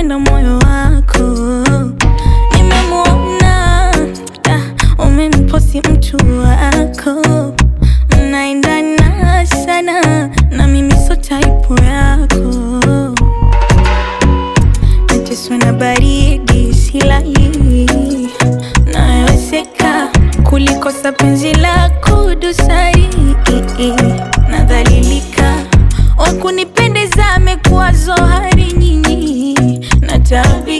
unaupenda moyo wako. Nimemwona ah, umemposi mtu wako, mnaendana sana na mimi so type yako. Nateswa na baridi silali, nawezeka kulikosa penzi lako dosari, nadhalilika wakunipendeza amekuwa zohari nyinyi na tabia